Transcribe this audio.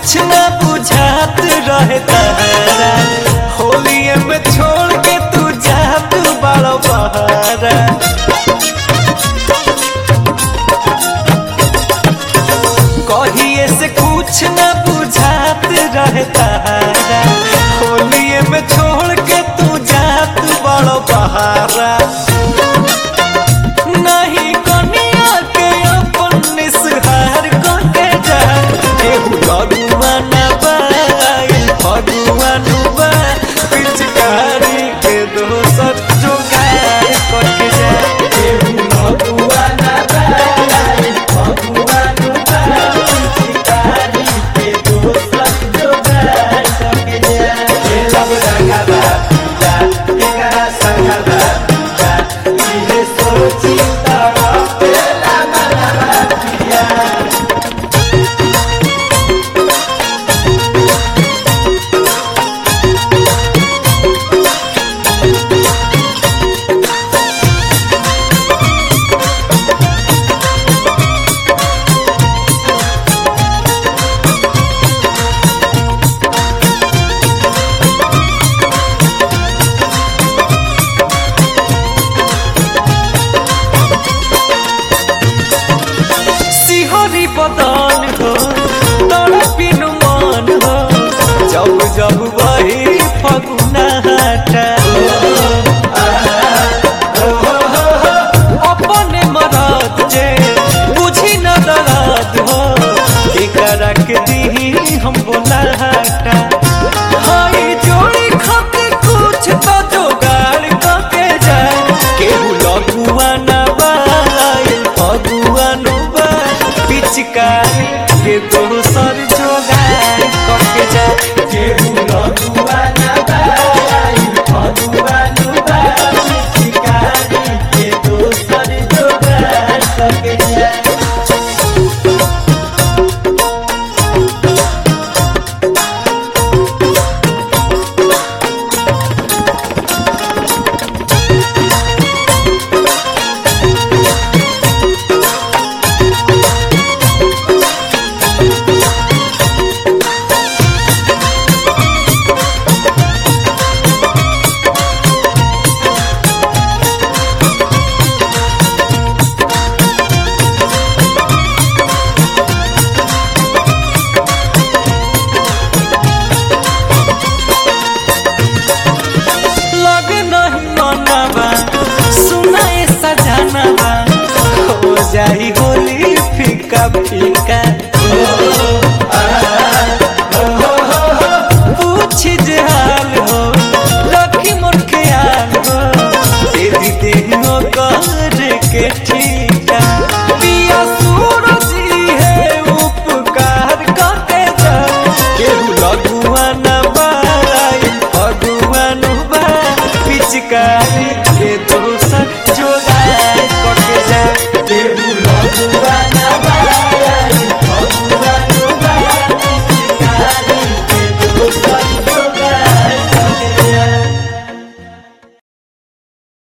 कुछ न बुझात रहे तारा होलिए में छोड़ के तू जात बड़ो बहारा कहिए से कुछ न बुझात रहे तारा होलिए में छोड़ के तू जात बड़ो बहारा नहीं कनिया के अपन निसहार को के जा केहू भगवान बाई भगवान बा पिचकारी के दोसर जोगार को के जा केहू भगवान बाई भगवान बा पिचकारी के दोसर जोगार को के जा ये सब रंगा बा जा एकरा संगा बा जा इहे सोची तारा पेला मनवा पिया सिहरी बदन हो तड़पिनु मन हो जब जब वही फगुना हटा अपने मरद जे बुझी न दर्द हो एकरा के दी हम बोला हटा हाय जोड़ी खातिर कुछ तो जोगाड़ करके जाए केहू लगुआ न बाई फगुआ नु बा पिचकारी के दोसर जोगाड़ करके जाए केहू लगुआ न बाई फगुआ नु बा पिचकारी के दोसर जोगाड़ करके जाए लग नहीं मनवा सुनाए सजनवा हो जाई होली फीका फीका पूछ जे हाल हो रखी मोर ख्याल हो तेरी देह कर के ठीक